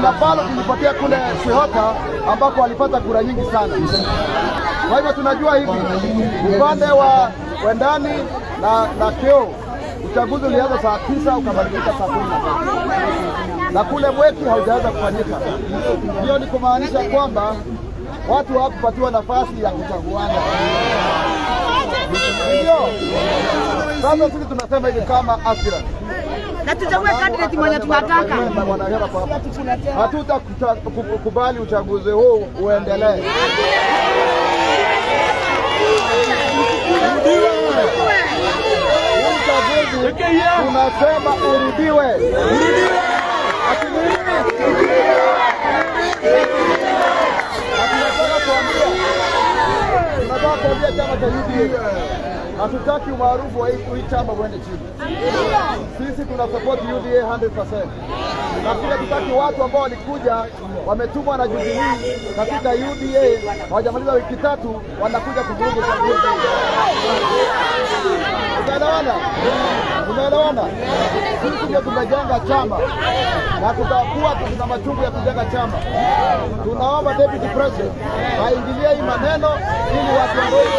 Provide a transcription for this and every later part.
kuna ballot ilipotea kule Swihota ambako walipata kura nyingi sana. Kwa hivyo tunajua hivi upande wa Wendani na, na Keo uchaguzi ulianza saa tisa ukamalizika saa kumi na tatu na kule Mweki haujaweza kufanyika. Hiyo ni kumaanisha kwamba watu hawakupatiwa nafasi ya kuchaguana. Ndio sasa sisi tunasema hivi kama aspirant na tuchague candidate mwenye tunataka. wanahera kwa hapa, hatutakubali uchaguzi huu uendelee. Huu uchaguzi tunasema urudiwe. Ati nini? Na tunataka kuambia tunataka kuambia chama cha UDA hatutaki umaarufu wa hii hii chama uende chini. Sisi tuna support UDA 100%. Na pia tutaki watu ambao walikuja wametumwa na Jubilee katika UDA hawajamaliza wiki tatu, wanakuja kuvuruga uchaguzi. Tumeelewana? Tumeelewana? Sisi ndio tumejenga chama na tutakuwa tuna machungu ya kujenga chama. Tunaomba deputy president aingilie hii maneno ili watu wadogo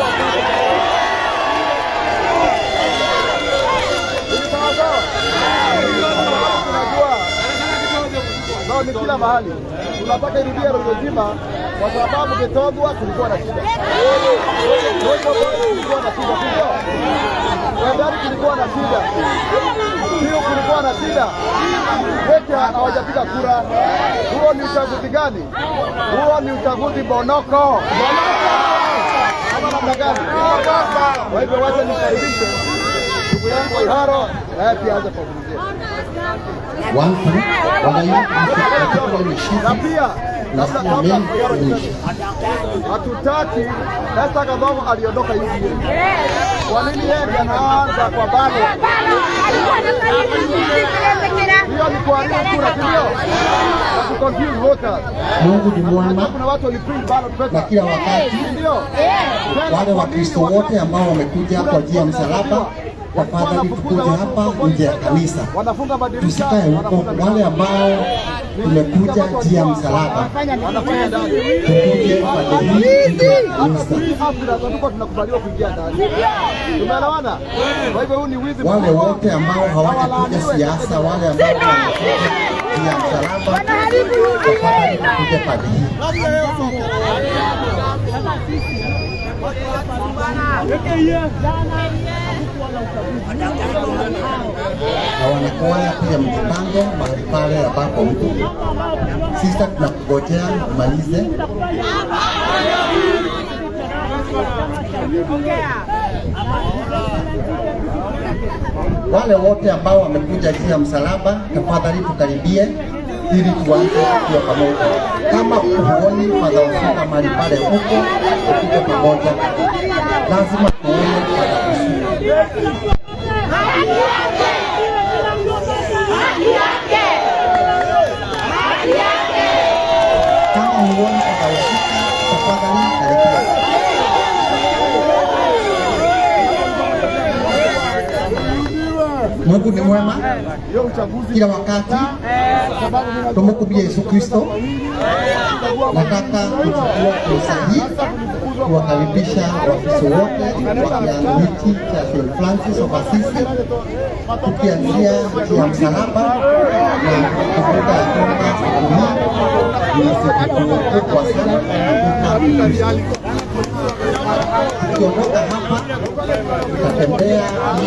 sawa sawa. Tunajua nao ni kila mahali, tunataka irudie roho zima, kwa sababu Gitogwa kulikuwa na shida, Rojo kulikuwa na shida, sivyo? Wendani kulikuwa na shida, Kiu kulikuwa na shida, wote hawajapiga kura. Huo ni uchaguzi gani? Huo ni uchaguzi bonoko, ama namna gani? Kwa hivyo wacha nikaribishe ndugu yangu Iharo naye pia aanze kuzungumzia One thing, wananchi particularly na Shifi pia labda nasikia kabla mengi Iharo kuishi. niseme, hatutaki Esther Kadhomo aliondoka UDA. Kwa nini yeye ndiye anaanza kwa bado? Hiyo ni kuharibu kura, si ndio? Na ku confuse voters. Mungu ni Unajua mwema kuna watu waliprint ballot na paper, kila wakati. si ndio? Tena Wale kwa Wakristo nini wote ambao wamekuja kwa njia ya msalaba, tafadhali tukuje hapa nje ya kanisa, wanafunga madirisha, tusikae huko. wanafunga Wale milango. ambao tumekuja njia ya msalaba, wanafanya ndani. tukuje pande hii nje ya kanisa. Sisi Afrika hatukuwa tunakubaliwa kuingia ndani. Tumeelewana? Kwa hivyo huu ni wizi Wale mkubwa. wote ambao hawatakuja siasa, wale ambao wamekuja njia ya msalaba, tafadhali tukuje pande hii. na wanakwaya pia mjipange mahali pale ambapo mko. Sista, tunakungojea umalize. Wale wote ambao wamekuja juu ya msalaba, tafadhali tukaribie ili tuanze kuwa pamoja. Kama huoni Padre Usuka mahali pale huko, tukuje pamoja, lazima tuone Padre Usuka. Kama huoni Padre Usuka, tafadhali karibia. Mungu ni mwema Hiyo uchaguzi kila wakati. sababu mimi najua Tumekuja Yesu Kristo. Nataka kuchukua fursa hii kuwakaribisha Wakristo wote wa kianglikiti cha St. Francis of Assisi, tukianzia juu ya msalaba na kukumbuka ya kwamba siku hii ni siku kubwa sana katika Ukristo. Tukiondoka hapa tutatembea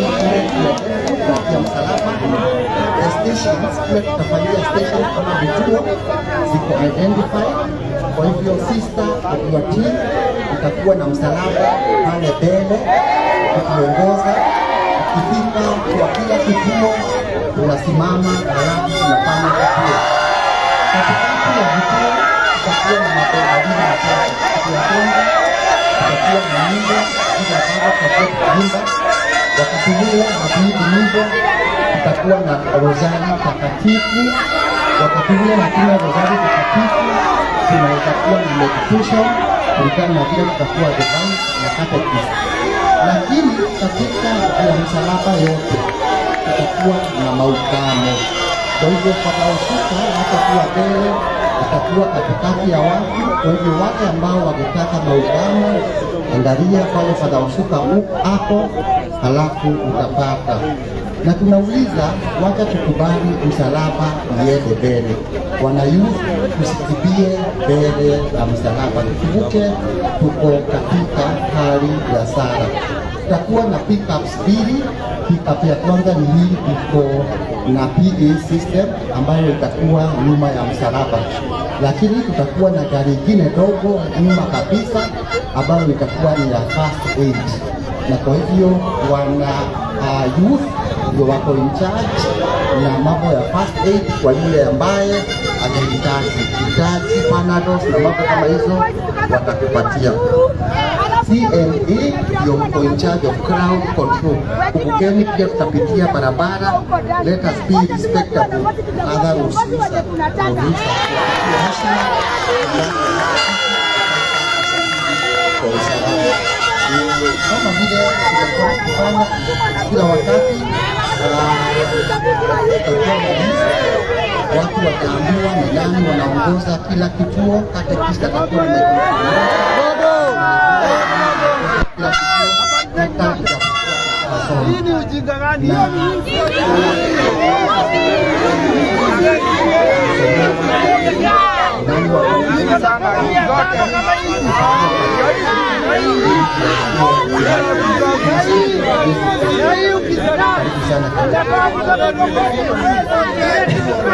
ya msalaba na stations pia tutafanyia station kama vituo ziko identified. Kwa hivyo sister of your team itakuwa na msalaba pale mbele ukiongoza. Ukifika kwa kila kituo tunasimama halafu tunafanya kituo. Katikati ya vituo tutakuwa na mambo mawili matatu. Kitu ya kwanza tutakuwa na nyimbo zile ambazo tutakuwa tukiimba. Wakati huo hatuimbi nyimbo, tutakuwa na rozari takatifu. Wakati huo hatuna rozari takatifu, tunaweza kuwa na meditation kulingana na vile tutakuwa divine na catechism. Lakini katika ya msalaba yote tutakuwa na maugano Kwa hivyo patahusika hatakuwa mbele, atakuwa katikati ya watu. Kwa hivyo wale ambao wangetaka maungamo, angalia pale patahusika hapo, halafu utapata na tunauliza wacha tukubali msalaba iende mbele. Wana youth tusikimbie mbele ya msalaba, tukumbuke tuko katika hali ya sara. Tutakuwa na pickups mbili. Pickup ya kwanza ni hii, tuko na PA system ambayo itakuwa nyuma ya msalaba, lakini tutakuwa na gari ingine dogo nyuma kabisa ambayo itakuwa ni ya first aid, na kwa hivyo wana uh, youth ndio wako in charge na mambo ya first aid kwa yule ambaye anahitaji hitaji panados na mambo kama hizo watakupatia. CNA ndio mko in charge of crowd control. Kumbukeni pia tutapitia barabara, let us be respectable. Other rules kwa usalama kama vile tumekuwa tukifanya kila wakati tutakuwa na list, watu wataambiwa ni nani wanaongoza kila kituo, katekista atakuwa kila kituo Hii ni ujinga gani?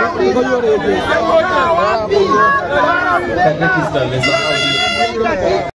sana. Katekista amesahau.